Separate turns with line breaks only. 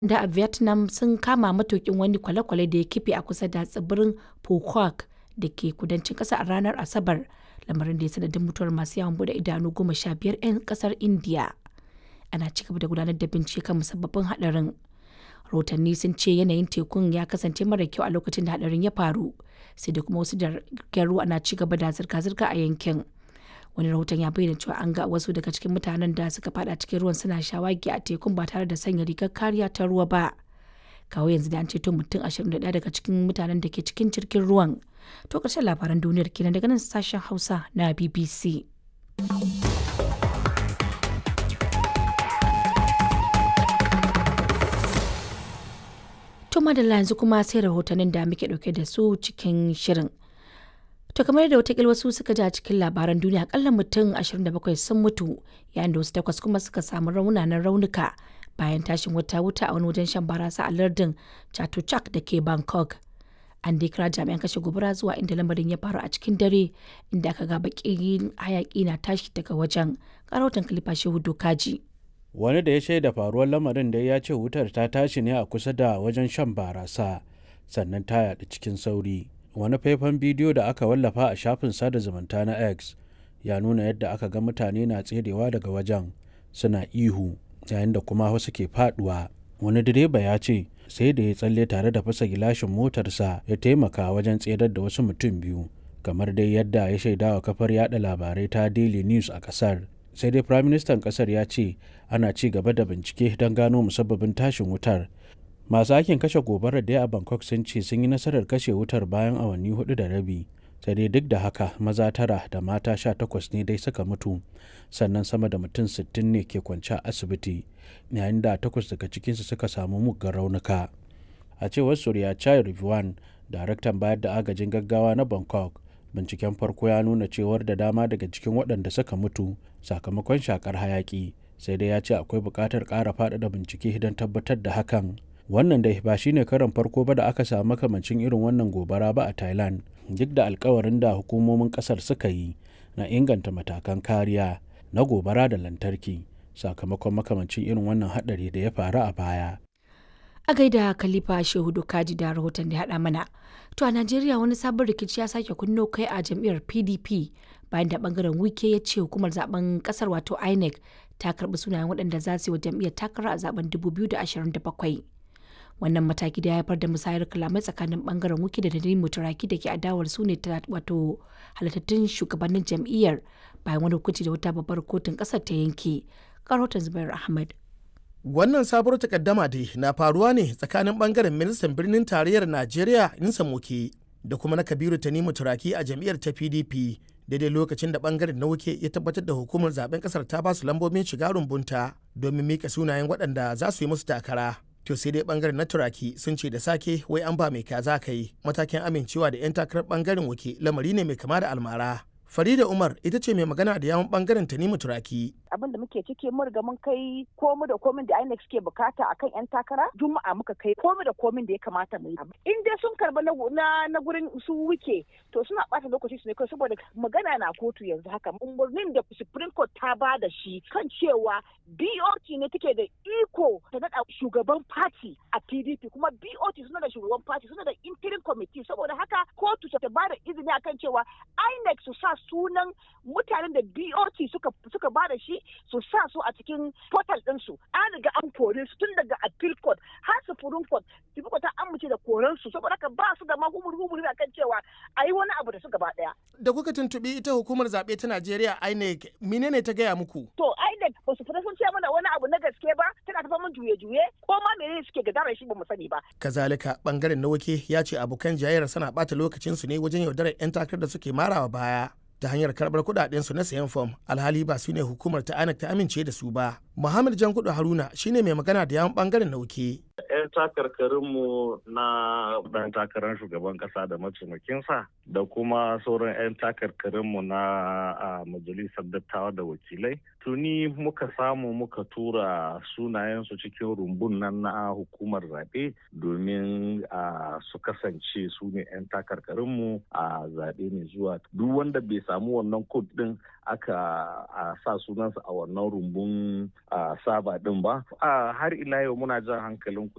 da a Vietnam sun kama matukin wani kwale-kwale da ya kife a kusa da tsibirin Phuoc da ke kudancin ƙasar a ranar Asabar, lamarin da ya sanadin mutuwar masu yawon bude idanu goma sha biyar 'yan ƙasar Indiya. Ana ci gaba da gudanar da bincike kan musabbabin haɗarin. Rahotanni sun ce yanayin tekun ya kasance mara kyau a lokacin da haɗarin ya faru, sai da kuma wasu jiragen ruwa na ci gaba da zirga-zirga a yankin. wani rahoton ya bayyana cewa an ga wasu daga cikin mutanen da suka fada cikin ruwan suna shawagi a tekun ba tare da sanya rigar kariya ta ruwa ba kawo yanzu da an ceto mutum 21 daga cikin mutanen da ke cikin jirgin ruwan to ƙarshen labaran duniyar kenan daga nan sashen hausa na bbc to madalla yanzu kuma sai rahotannin da muke dauke da su cikin shirin To kamar da watakila wasu suka ji a cikin labaran duniya akalla mutum 27 sun mutu yayin da wasu takwas kuma suka samu raunanan raunuka bayan tashin wata wuta a wani wajen shan barasa a lardin Chatuchak da ke Bangkok. An dai kira jami'an kashe gobara zuwa inda lamarin ya faru a cikin dare inda aka ga bakin hayaki na tashi daga wajen. Karautan kalifa shehu dokaji.
Wani da ya shaida faruwar lamarin da ya ce wutar ta tashi ne a kusa da wajen shan barasa sannan ta yaɗu cikin sauri. wani faifan bidiyo da aka wallafa a shafin sada zumunta na x ya nuna yadda aka ga mutane na tserewa daga wajen suna ihu yayin da kuma wasu ke faduwa wani direba ya ce sai da ya tsalle tare da fasa gilashin motarsa ya taimaka wajen tserar da wasu mutum biyu kamar dai yadda ya shaida wa kafar yada labarai ta daily news a kasar sai dai firaministan kasar ya ce ana ci gaba da bincike don gano musabbabin tashin wutar masu aikin kashe gobarar da a bangkok sun ce sun yi nasarar kashe wutar bayan awanni hudu da rabi sai dai duk da haka maza tara da mata sha takwas ne dai suka mutu sannan sama da mutum sittin ne ke kwance a asibiti yayin da takwas daga cikinsu suka samu muggan raunuka a cewar surya chai rivuan daraktan bayar da agajin gaggawa na bangkok binciken farko ya nuna cewar da dama daga cikin waɗanda suka mutu sakamakon shakar hayaki sai dai ya ce akwai buƙatar ƙara faɗaɗa bincike don tabbatar da hakan wannan dai ba shine karan farko ba da aka samu makamancin irin wannan gobara ba a thailand duk da alkawarin da hukumomin kasar suka yi na inganta matakan kariya na gobara da lantarki sakamakon makamancin irin wannan hadari da ya faru a baya
a gaida khalifa shehu kaji da rahoton da haɗa mana to a najeriya wani sabon rikici ya sake kunno kai a jam'iyyar pdp bayan da bangaren wike ya ce hukumar zaben kasar wato inec ta karbi sunayen waɗanda za su yi wa jam'iyyar takara a zaben 2027 wannan mataki da ya haifar da musayar kalamai tsakanin bangaren wuki da nadine mutaraki da ke adawar su ne wato halittattun shugabannin jam'iyyar bayan wani hukunci da wata babbar kotun kasar ta yanke karotan zubair ahmad
wannan sabuwar takaddama dai na faruwa ne tsakanin bangaren ministan birnin tarayyar najeriya insa moke da kuma na kabiru tanimu turaki a jam'iyyar ta pdp daidai lokacin da bangaren na wuke ya tabbatar da hukumar zaben kasar ta basu lambobin shiga rumbunta domin mika sunayen waɗanda za su yi musu takara to sai dai bangaren na turaki sun ce da sake wai an ba mai kaza ka yi matakin amincewa da 'yan takarar bangaren wuke lamari ne mai kama da almara Farida Umar ita ce mai magana da yawon bangaren Tanimu Turaki.
Abin da muke ciki mun riga mun kai komu da komin da INEC suke bukata akan yan takara Juma'a muka kai komu da komin da ya kamata mu yi. In dai sun karba na na gurin su wuke to suna bata lokaci su ne kai saboda magana na kotu yanzu haka umarnin da Supreme Court ta ba da shi kan cewa BOT ne take da iko ta nada shugaban party a PDP kuma BOT suna da shugaban party suna da interim committee saboda haka kotu ta ba da izini akan cewa INEC su sa sunan mutanen da BOT suka suka ba da shi su sa su a cikin portal ɗinsu an riga an kore su tun daga appeal court har supreme court supreme court ta amince da koren su saboda haka ba su da ma humur humur akan cewa a yi wani abu da su gaba ɗaya.
Da kuka tuntuɓi ita hukumar zaɓe ta Najeriya INEC menene ta gaya muku?
To INEC ba su fita sun ce mana wani abu na gaske ba tana tafa mun juye-juye ko ma menene suke gadara shi ba mu sani ba.
Kazalika bangaren na wake ya ce abokan jayayyar sana ɓata lokacinsu ne wajen yaudarar 'yan takarar da suke marawa baya. ta hanyar karbar kudaden su na sayan fom alhali ba su ne hukumar ta anak ta amince da su ba muhammad jankudu haruna shine mai magana da yawan bangaren nauke
'yan takarkarinmu na ɗan takarar shugaban ƙasa da mataimakinsa da kuma sauran 'yan takarkarinmu na majalisar dattawa da wakilai tuni muka samu muka tura sunayensu cikin rumbun nan na hukumar zaɓe domin su kasance su ne 'yan takarkarinmu a zaɓe mai zuwa duk wanda bai samu wannan kod ɗin aka sa sunansa a wannan rumbun saba ɗin ba har ila yau muna jan hankalin